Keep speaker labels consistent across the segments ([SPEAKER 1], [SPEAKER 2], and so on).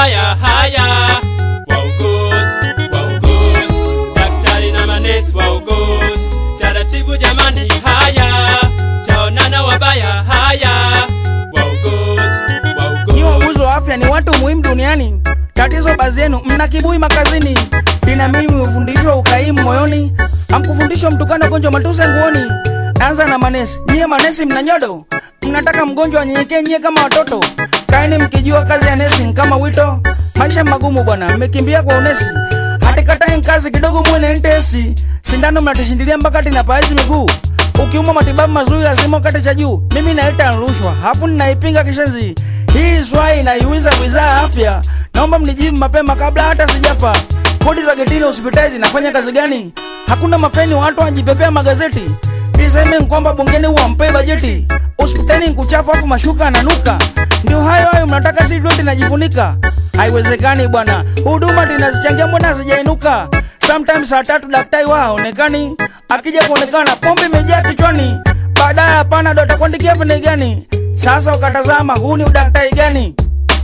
[SPEAKER 1] wabaya haya wauguzi wauguzi daktari na manesi wauguzi taratibu jamani haya taonana wabaya haya wauguzi
[SPEAKER 2] Nyi
[SPEAKER 1] wauguzi
[SPEAKER 2] wauguzi wa afya ni watu muhimu duniani. Tatizo baadhi yenu mna kiburi makazini, ina mimi mmefundishwa ukaimu moyoni, amkufundishwa mtukano gonjwa matuse nguoni. Anza na manesi, nyie manesi mna nyodo, mnataka mgonjwa anyenyekee nyie kama watoto. Kaeni mkijua kazi ya nesi ni kama wito, maisha magumu bwana, mmekimbia kwa unesi. Hatikatae kazi kidogo muone ntesi, sindano mnatishindilia mpaka tinapaazi miguu ukiumwa matibabu mazuri lazima ukate cha juu. Mimi naita rushwa, hafu ninaipinga kishenzi. Hii swai inaiuliza wizara ya afya, naomba mnijibu mapema kabla hata sijafa. Kodi za getini hospitali zinafanya kazi gani? Hakuna mafeni, watu wanajipepea magazeti. Niseme ni kwamba bungeni wampee bajeti, hospitali nkuchafu afu mashuka ananuka. Ndio hayo hayo mnataka si vyote najifunika. Haiwezekani bwana, huduma tinazichangia mbona hazijainuka? Sometimes saa tatu daktari wa haonekani, akija kuonekana pombe imejaa kichwani, baadaye hapana ndo atakuandikia pene gani? Sasa ukatazama huu ni udaktari gani?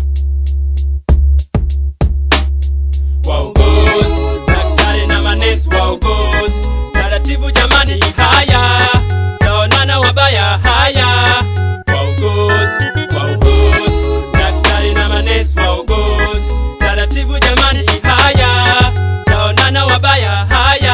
[SPEAKER 1] wauguzi daktari na manesi wauguzi taratibu jamani haya taonana wabaya haya wauguzi wauguzi daktari na manesi wauguzi taratibu jamani haya taonana wabaya haya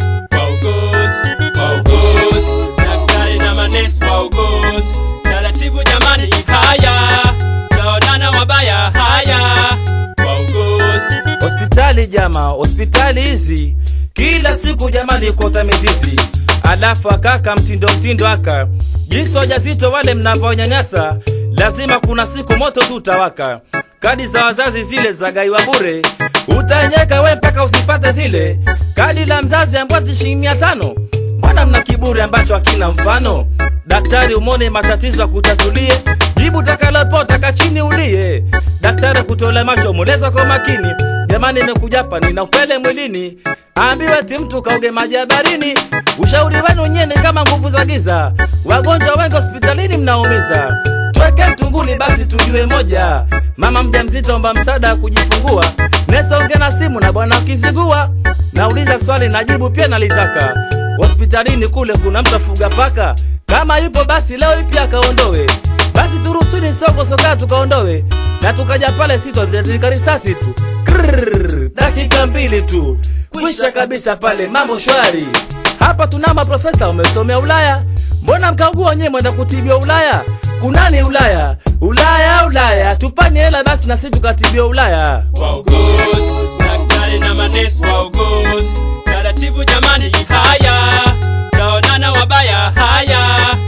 [SPEAKER 1] wauguzi wauguzi daktari na manesi wauguzi taratibu jamani haya taonana wabaya haya wauguzi
[SPEAKER 3] hospitali jama hospitali hizi kila siku jamani kota mizizi alafu akaka mtindo mtindo aka jinsi wajazito wale mnavyonyanyasa lazima kuna siku moto tu utawaka kadi za wazazi zile za gaiwa bure utaenyeka we mpaka usipate zile kadi la mzazi ambwati shilingi mia tano mbona mna kiburi ambacho hakina mfano daktari umone matatizo akutatulie jibu takalopota chini ulie daktari kutole macho mweleza kwa makini jamani imekujapa nina upele mwilini ambiwe ti mtu kauge maji ya barini ushauri wenu nyene kama nguvu za giza wagonjwa wengi hospitalini mnaumiza tweke mtunguli basi tujue moja mama mjamzito omba msaada wa kujifungua nesonge na simu na bwana ukizigua nauliza swali najibu pia nalitaka hospitalini kule kuna mtu afuga paka kama yupo basi leo ipi akaondowe basi turusuni soko soka tukaondowe na tukaja pale sitotika risasi tu Krrrr, dakika mbili tu kwisha kabisa pale mambo shwari hapa tuna maprofesa umesomea ulaya mbona mkaugua wenyewe mwenda kutibiwa ulaya kunani ulaya ulaya ulaya tupani hela basi na sisi tukatibiwa ulaya
[SPEAKER 1] wauguzi daktari na manesi wauguzi taratibu jamani haya taonana wabaya haya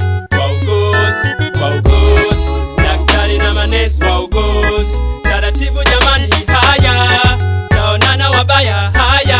[SPEAKER 1] wauguzi wauguzi daktari na manesi wauguzi taratibu jamani haya taonana wabaya haya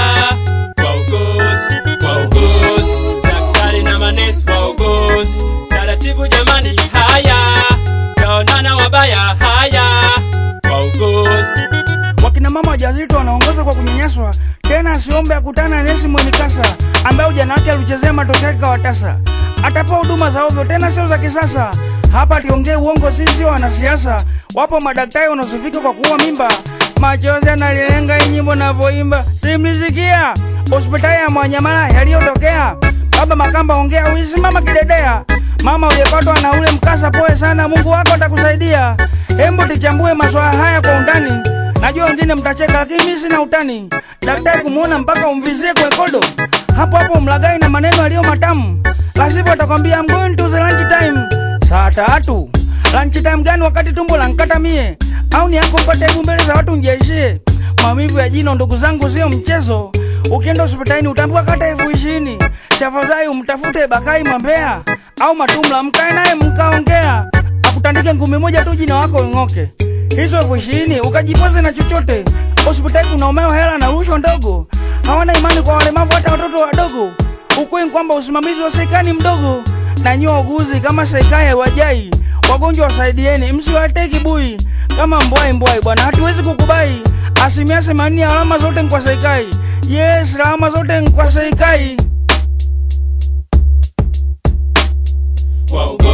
[SPEAKER 1] wauguzi wauguzi daktari na manesi wauguzi taratibu jamani haya taonana wabaya haya wauguzi
[SPEAKER 2] Wakina mama wajawazito wanaongoza kwa kunyanyaswa, tena asiombe akutana na nesi mwenye kasa ambaye ujana wake alichezea matokeo yake kawatasa. Atapewa huduma za ovyo, tena sio za kisasa. Hapa tiongee uongo, sisi sio wanasiasa. Wapo madaktari wanaosifika kwa kuua mimba, machozi yanalilenga hii nyimbo navyoimba, simlisikia hospitali ya Mwanyamala yaliyotokea. Baba Makamba, ongea uisimama kidedea. Mama uliyepatwa na ule mkasa, poe sana, Mungu wako atakusaidia. Hembu tichambue maswala haya kwa undani. Najua wengine mtacheka, lakini mimi sina utani. Daktari kumuona mpaka umvizie kwenye kodo, hapo hapo mlagai na maneno yaliyo matamu, la sivyo atakwambia I'm going to the lunch time. Saa tatu lunch time gani wakati tumbo lankata mie? Au ni yako mpate hebu mbele za watu njeishie? Maumivu ya jino ndugu zangu sio mchezo. Ukienda hospitalini utaambiwa kata elfu ishirini. Chafadhali umtafute Bakai Mambea au Matumla, mkae naye mkaongea, akutandike ngumi moja tu jina wako ing'oke. Hizo elfu ishirini ukajipoze na chochote. Hospitali kunaomewa hela na rushwa ndogo, hawana imani kwa walemavu, hata watoto wadogo. Ukweli ni kwamba usimamizi wa serikali ni mdogo, na nyie wauguzi kama serikali haiwajai wagonjwa, wasaidieni, msiwatee kibui kama mbwai mbwai bwana, hatuwezi kukubai. Asilimia themanini ya alama zote ni kwa serikali. Yes, alama zote ni kwa serikali.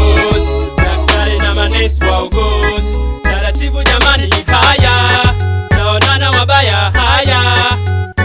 [SPEAKER 1] wauguzi daktari na manesi wauguzi taratibu jamani haya haya